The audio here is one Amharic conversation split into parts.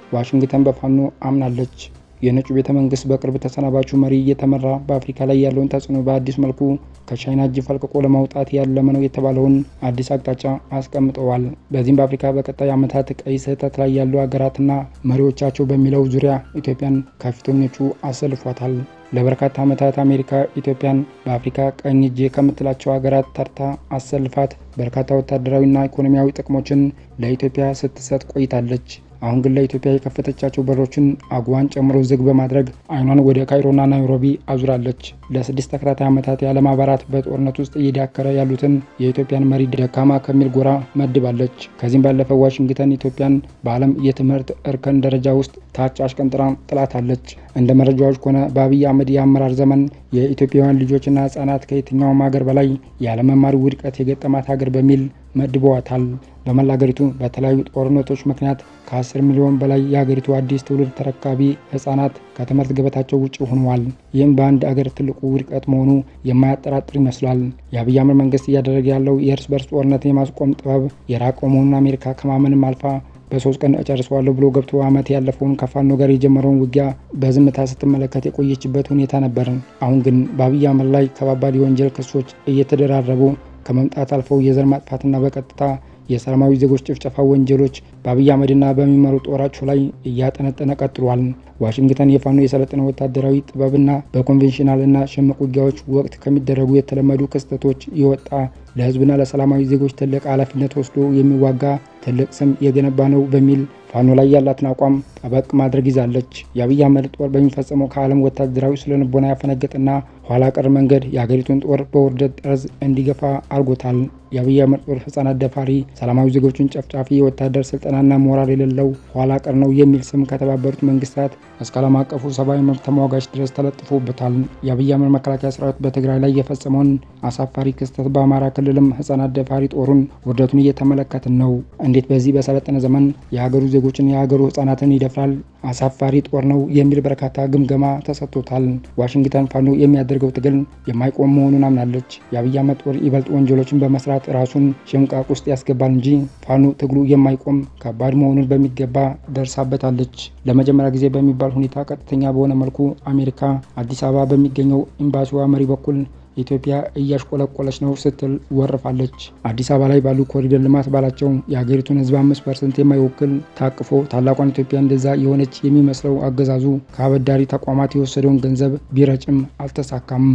ዋሽንግተን በፋኖ አምናለች። የነጩ ቤተ መንግስት በቅርብ ተሰናባቹ መሪ እየተመራ በአፍሪካ ላይ ያለውን ተጽዕኖ በአዲስ መልኩ ከቻይና እጅ ፈልቅቆ ለማውጣት ያለመ ነው የተባለውን አዲስ አቅጣጫ አስቀምጠዋል። በዚህም በአፍሪካ በቀጣይ ዓመታት ቀይ ስህተት ላይ ያሉ ሀገራትና መሪዎቻቸው በሚለው ዙሪያ ኢትዮጵያን ከፊተኞቹ አሰልፏታል። ለበርካታ ዓመታት አሜሪካ ኢትዮጵያን በአፍሪካ ቀኝ እጄ ከምትላቸው ሀገራት ተርታ አሰልፋት በርካታ ወታደራዊና ኢኮኖሚያዊ ጥቅሞችን ለኢትዮጵያ ስትሰጥ ቆይታለች። አሁን ግን ለኢትዮጵያ የከፈተቻቸው በሮችን አጉዋን ጨምሮ ዝግ በማድረግ አይኗን ወደ ካይሮና ናይሮቢ አዙራለች። ለስድስት ተከታታይ ዓመታት የዓለም አባላት በጦርነት ውስጥ እየዳከረ ያሉትን የኢትዮጵያን መሪ ደካማ ከሚል ጎራ መድባለች። ከዚህም ባለፈው ዋሽንግተን ኢትዮጵያን በዓለም የትምህርት እርከን ደረጃ ውስጥ ታች አሽቀንጥራ ጥላታለች። እንደ መረጃዎች ከሆነ በአብይ አህመድ የአመራር ዘመን የኢትዮጵያውያን ልጆችና ሕጻናት ከየትኛውም ሀገር በላይ ያለመማር ውድቀት የገጠማት ሀገር በሚል መድበዋታል። በመላ ሀገሪቱ በተለያዩ ጦርነቶች ምክንያት ከ10 ሚሊዮን በላይ የሀገሪቱ አዲስ ትውልድ ተረካቢ ህጻናት ከትምህርት ገበታቸው ውጭ ሆነዋል። ይህም በአንድ አገር ትልቁ ውድቀት መሆኑ የማያጠራጥር ይመስላል። የአብይ አህመድ መንግስት እያደረገ ያለው የእርስ በርስ ጦርነትን የማስቆም ጥበብ የራቀው መሆኑን አሜሪካ ከማመንም አልፋ በሶስት ቀን እጨርሰዋለሁ ብሎ ገብቶ ዓመት ያለፈውን ከፋኖ ጋር የጀመረውን ውጊያ በዝምታ ስትመለከት የቆየችበት ሁኔታ ነበር። አሁን ግን በአብይ አህመድ ላይ ከባባድ የወንጀል ክሶች እየተደራረቡ ከመምጣት አልፈው የዘር ማጥፋትና በቀጥታ የሰላማዊ ዜጎች ጭፍጨፋ ወንጀሎች በአብይ አህመድና በሚመሩ ጦራቸው ላይ እያጠነጠነ ቀጥሏል። ዋሽንግተን የፋኖ የሰለጠነ ወታደራዊ ጥበብና በኮንቬንሽናልና ሽምቅ ውጊያዎች ወቅት ከሚደረጉ የተለመዱ ክስተቶች የወጣ ለህዝብና ለሰላማዊ ዜጎች ትልቅ ኃላፊነት ወስዶ የሚዋጋ ትልቅ ስም የገነባ ነው በሚል ፋኖ ላይ ያላትን አቋም ጠበቅ ማድረግ ይዛለች። የአብይ አህመድ ጦር በሚፈጸመው ከዓለም ወታደራዊ ስለንቦና ያፈነገጠና ኋላ ቀር መንገድ የሀገሪቱን ጦር በውርደት ጠርዝ እንዲገፋ አድርጎታል። የአብይ አህመድ ጦር ህጻናት ደፋሪ፣ ሰላማዊ ዜጎችን ጨፍጫፊ፣ የወታደር ስልጠናና ሞራል የሌለው ኋላ ቀር ነው የሚል ስም ከተባበሩት መንግስታት እስከ ዓለም አቀፉ ሰብአዊ መብት ተሟጋች ድረስ ተለጥፎበታል። የአብይ አህመድ መከላከያ ሰራዊት በትግራይ ላይ የፈጸመውን አሳፋሪ ክስተት በአማራ ክልልም ህጻናት ደፋሪ ጦሩን ውርደቱን እየተመለከትን ነው። እንዴት በዚህ በሰለጠነ ዘመን የሀገሩ ዜጎችን የሀገሩ ህጻናትን ይደፍራል? አሳፋሪ ጦር ነው የሚል በርካታ ግምገማ ተሰጥቶታል። ዋሽንግተን ፋኖ የሚያደርገው ትግል የማይቆም መሆኑን አምናለች። የአብይ አህመድ ጦር ይበልጥ ወንጀሎችን በመስራት ራሱን ሽምቃቅ ውስጥ ያስገባል እንጂ ፋኖ ትግሉ የማይቆም ከባድ መሆኑን በሚገባ ደርሳበታለች። ለመጀመሪያ ጊዜ በሚባል ሁኔታ ቀጥተኛ በሆነ መልኩ አሜሪካ አዲስ አበባ በሚገኘው ኤምባሲዋ መሪ በኩል ኢትዮጵያ እያሽቆለቆለች ነው ስትል ወርፋለች። አዲስ አበባ ላይ ባሉ ኮሪደር ልማት ባላቸው የሀገሪቱን ህዝብ አምስት ፐርሰንት የማይወክል ታቅፎ ታላቋን ኢትዮጵያ እንደዛ የሆነች የሚመስለው አገዛዙ ከአበዳሪ ተቋማት የወሰደውን ገንዘብ ቢረጭም አልተሳካም።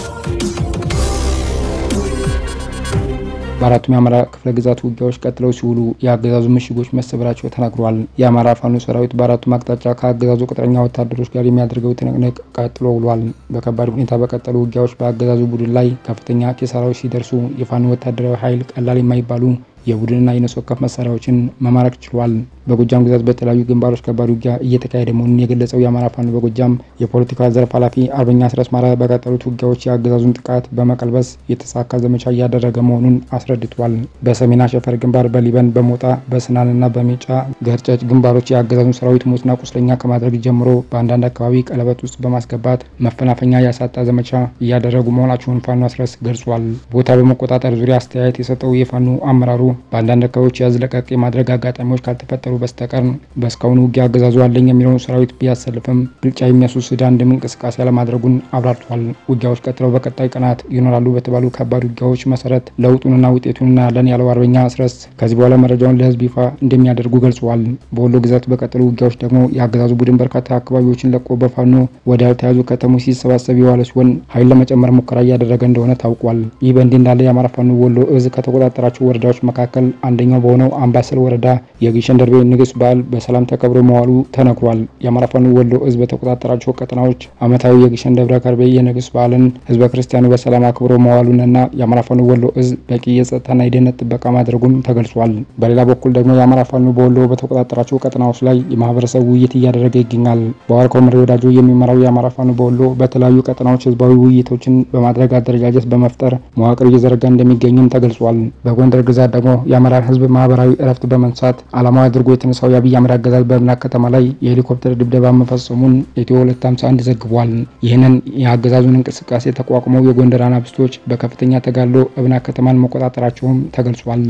በአራቱም የአማራ ክፍለ ግዛት ውጊያዎች ቀጥለው ሲውሉ የአገዛዙ ምሽጎች መሰበራቸው ተናግሯል። የአማራ ፋኖ ሰራዊት በአራቱም አቅጣጫ ከአገዛዙ ቅጥረኛ ወታደሮች ጋር የሚያደርገው ትንቅንቅ ቀጥሎ ውሏል። በከባድ ሁኔታ በቀጠሉ ውጊያዎች በአገዛዙ ቡድን ላይ ከፍተኛ ኪሳራዎች ሲደርሱ የፋኖ ወታደራዊ ኃይል ቀላል የማይባሉ የቡድንና የነፍስ ወከፍ መሳሪያዎችን መማረክ ችሏል። በጎጃም ግዛት በተለያዩ ግንባሮች ከባድ ውጊያ እየተካሄደ መሆኑን የገለጸው የአማራ ፋኖ በጎጃም የፖለቲካ ዘርፍ ኃላፊ አርበኛ አስረስ ማረ በቀጠሉት ውጊያዎች የአገዛዙን ጥቃት በመቀልበስ የተሳካ ዘመቻ እያደረገ መሆኑን አስረድቷል። በሰሜን አሸፈር ግንባር፣ በሊበን፣ በሞጣ፣ በስናንና በሜጫ ገርጨጭ ግንባሮች የአገዛዙን ሰራዊት ሞትና ቁስለኛ ከማድረግ ጀምሮ በአንዳንድ አካባቢ ቀለበት ውስጥ በማስገባት መፈናፈኛ ያሳጣ ዘመቻ እያደረጉ መሆናቸውን ፋኖ አስረስ ገልጿል። ቦታ በመቆጣጠር ዙሪያ አስተያየት የሰጠው የፋኖ አመራሩ በአንዳንድ አካባቢዎች ያዝለቀቅ የማድረግ አጋጣሚዎች ካልተፈጠሩ በስተቀር በእስካሁኑ ውጊያ አገዛዙ አለኝ የሚለውን ሰራዊት ቢያሰልፍም ብልጫ የሚያስወስድ አንድም እንቅስቃሴ አለማድረጉን አብራርቷል። ውጊያዎች ቀጥለው በቀጣይ ቀናት ይኖራሉ በተባሉ ከባድ ውጊያዎች መሰረት ለውጡንና ውጤቱን እናያለን ያለው አርበኛ አስረስ ከዚህ በኋላ መረጃውን ለህዝብ ይፋ እንደሚያደርጉ ገልጸዋል። በወሎ ግዛት በቀጠሉ ውጊያዎች ደግሞ የአገዛዙ ቡድን በርካታ አካባቢዎችን ለቆ በፋኖ ወደ ያልተያዙ ከተሞች ሲሰባሰብ የዋለ ሲሆን ኃይል ለመጨመር ሙከራ እያደረገ እንደሆነ ታውቋል። ይህ በእንዲህ እንዳለ የአማራ ፋኖ ወሎ እዝ ከተቆጣጠራቸው ወረዳዎች መካከል አንደኛው በሆነው አምባሰል ወረዳ የግሸን ደርቤ ንግስ በዓል በሰላም ተከብሮ መዋሉ ተነግሯል። የአማራ ፋኖ ወሎ እዝ በተቆጣጠራቸው ቀጠናዎች ዓመታዊ የግሸን ደብረ ከርቤ የንግስ በዓልን ህዝበ ክርስቲያኑ በሰላም አክብሮ መዋሉንና የአማራ ፋኖ ወሎ እዝ በቂ የጸጥታና የደህንነት ጥበቃ ማድረጉም ተገልጿል። በሌላ በኩል ደግሞ የአማራ ፋኖ በወሎ በተቆጣጠራቸው ቀጠናዎች ላይ የማህበረሰብ ውይይት እያደረገ ይገኛል። በዋርካው መሪ ወዳጆ የሚመራው የአማራ ፋኖ በወሎ በተለያዩ ቀጠናዎች ህዝባዊ ውይይቶችን በማድረግ አደረጃጀት በመፍጠር መዋቅር እየዘረጋ እንደሚገኝም ተገልጿል። በጎንደር ግዛት ደግሞ የአማራን ህዝብ ማህበራዊ እረፍት በመንሳት ዓላማዊ አድርጎ የተነሳው የአብይ አህመድ አገዛዝ በእብናት ከተማ ላይ የሄሊኮፕተር ድብደባ መፈጸሙን ኢትዮ 251 ዘግቧል። ይህንን የአገዛዙን እንቅስቃሴ ተቋቁመው የጎንደር አናብስቶች በከፍተኛ ተጋድሎ እብናት ከተማን መቆጣጠራቸውም ተገልጿል።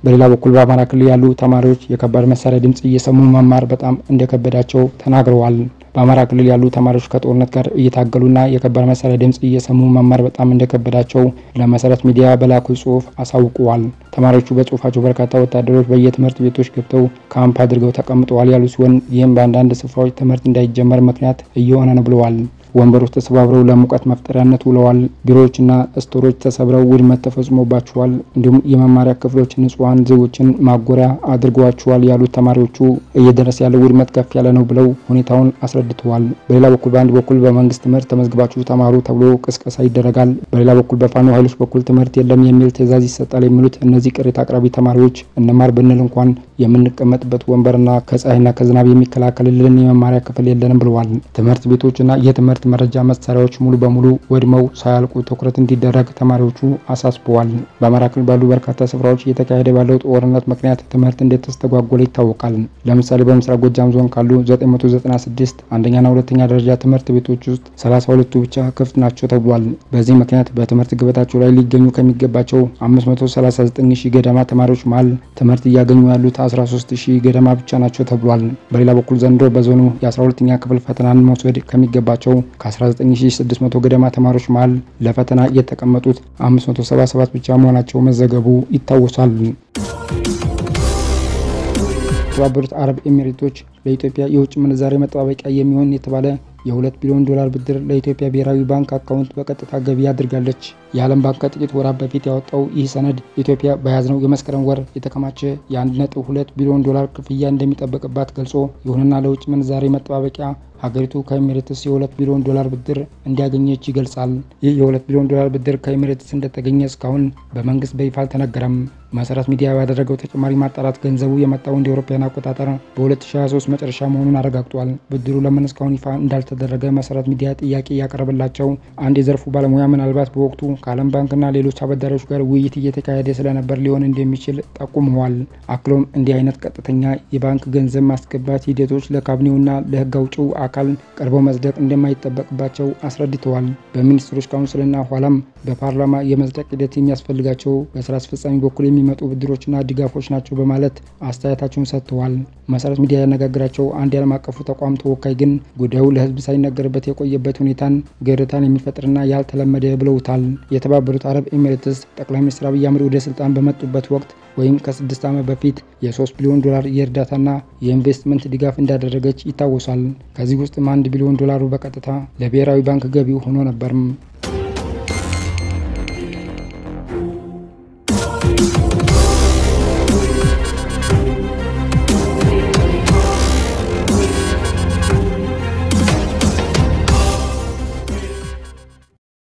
በሌላ በኩል በአማራ ክልል ያሉ ተማሪዎች የከባድ መሳሪያ ድምፅ እየሰሙ መማር በጣም እንደከበዳቸው ተናግረዋል። በአማራ ክልል ያሉ ተማሪዎች ከጦርነት ጋር እየታገሉና የከባድ መሳሪያ ድምፅ እየሰሙ መማር በጣም እንደከበዳቸው ለመሰረት ሚዲያ በላኩ ጽሁፍ አሳውቀዋል። ተማሪዎቹ በጽሁፋቸው በርካታ ወታደሮች በየትምህርት ቤቶች ገብተው ካምፕ አድርገው ተቀምጠዋል ያሉ ሲሆን ይህም በአንዳንድ ስፍራዎች ትምህርት እንዳይጀመር ምክንያት እየሆነ ነው ብለዋል። ወንበሮች ተሰባብረው ለሙቀት መፍጠሪያነት ውለዋል። ቢሮዎችና ስቶሮች ተሰብረው ውድመት ተፈጽሞባቸዋል። እንዲሁም የመማሪያ ክፍሎች ንጹሐን ዜጎችን ማጎሪያ አድርገዋቸዋል ያሉት ተማሪዎቹ እየደረሰ ያለው ውድመት ከፍ ያለ ነው ብለው ሁኔታውን አስረድተዋል። በሌላ በኩል በአንድ በኩል በመንግስት ትምህርት ተመዝግባችሁ ተማሩ ተብሎ ቅስቀሳ ይደረጋል። በሌላ በኩል በፋኖ ኃይሎች በኩል ትምህርት የለም የሚል ትዕዛዝ ይሰጣል የሚሉት እነዚህ ቅሬታ አቅራቢ ተማሪዎች እንማር ብንል እንኳን የምንቀመጥበት ወንበርና ከፀሐይና ከዝናብ የሚከላከልልን የመማሪያ ክፍል የለንም ብለዋል። ትምህርት ቤቶችና የትምህርት መረጃ መሳሪያዎች ሙሉ በሙሉ ወድመው ሳያልቁ ትኩረት እንዲደረግ ተማሪዎቹ አሳስበዋል። በአማራ ክልል ባሉ በርካታ ስፍራዎች እየተካሄደ ባለው ጦርነት ምክንያት ትምህርት እንደተስተጓጎለ ይታወቃል። ለምሳሌ በምስራቅ ጎጃም ዞን ካሉ 996 አንደኛና ሁለተኛ ደረጃ ትምህርት ቤቶች ውስጥ 32ቱ ብቻ ክፍት ናቸው ተብሏል። በዚህ ምክንያት በትምህርት ገበታቸው ላይ ሊገኙ ከሚገባቸው 539 ሺህ ገደማ ተማሪዎች መሀል ትምህርት እያገኙ ያሉት 13 ሺህ ገደማ ብቻ ናቸው ተብሏል። በሌላ በኩል ዘንድሮ በዞኑ የ12ኛ ክፍል ፈተናን መውሰድ ከሚገባቸው ከ19600 ገደማ ተማሪዎች መሀል ለፈተና የተቀመጡት 577 ብቻ መሆናቸው መዘገቡ ይታወሳል። የተባበሩት አረብ ኤሚሬቶች ለኢትዮጵያ የውጭ ምንዛሬ መጠባበቂያ የሚሆን የተባለ የሁለት ቢሊዮን ዶላር ብድር ለኢትዮጵያ ብሔራዊ ባንክ አካውንት በቀጥታ ገቢ አድርጋለች። የዓለም ባንክ ከጥቂት ወራት በፊት ያወጣው ይህ ሰነድ ኢትዮጵያ በያዝነው የመስከረም ወር የተከማቸ የ1.2 ቢሊዮን ዶላር ክፍያ እንደሚጠበቅባት ገልጾ ይሁንና ለውጭ ምንዛሬ መጠባበቂያ ሀገሪቱ ከኤሚሬትስ የሁለት ቢሊዮን ዶላር ብድር እንዲያገኘች ይገልጻል። ይህ የሁለት ቢሊዮን ዶላር ብድር ከኤሚሬትስ እንደተገኘ እስካሁን በመንግስት በይፋ አልተነገረም። መሰረት ሚዲያ ባደረገው ተጨማሪ ማጣራት ገንዘቡ የመጣው እንደ አውሮፓውያን አቆጣጠር በ2023 መጨረሻ መሆኑን አረጋግጧል። ብድሩ ለምን እስካሁን ይፋ እንዳልተደረገ መሰረት ሚዲያ ጥያቄ ያቀረበላቸው አንድ የዘርፉ ባለሙያ ምናልባት በወቅቱ ከዓለም ባንክና ሌሎች አበዳሪዎች ጋር ውይይት እየተካሄደ ስለነበር ሊሆን እንደሚችል ጠቁመዋል። አክሎም እንዲህ አይነት ቀጥተኛ የባንክ ገንዘብ ማስገባት ሂደቶች ለካቢኔውና ለህግ አውጪው አካል ቀርበው መጽደቅ እንደማይጠበቅባቸው አስረድተዋል። በሚኒስትሮች ካውንስልና ኋላም በፓርላማ የመጽደቅ ሂደት የሚያስፈልጋቸው በስራ አስፈጻሚ በኩል የሚመጡ ብድሮችና ድጋፎች ናቸው በማለት አስተያየታቸውን ሰጥተዋል። መሰረት ሚዲያ ያነጋግራቸው አንድ የዓለም አቀፉ ተቋም ተወካይ ግን ጉዳዩ ለህዝብ ሳይነገርበት የቆየበት ሁኔታን ገርታን የሚፈጥርና ያልተለመደ ብለውታል። የተባበሩት አረብ ኤሚሬትስ ጠቅላይ ሚኒስትር አብይ አህመድ ወደ ስልጣን በመጡበት ወቅት ወይም ከስድስት ዓመት በፊት የ3 ቢሊዮን ዶላር የእርዳታና የኢንቨስትመንት ድጋፍ እንዳደረገች ይታወሳል። ከዚህ ውስጥም አንድ ቢሊዮን ዶላሩ በቀጥታ ለብሔራዊ ባንክ ገቢው ሆኖ ነበርም።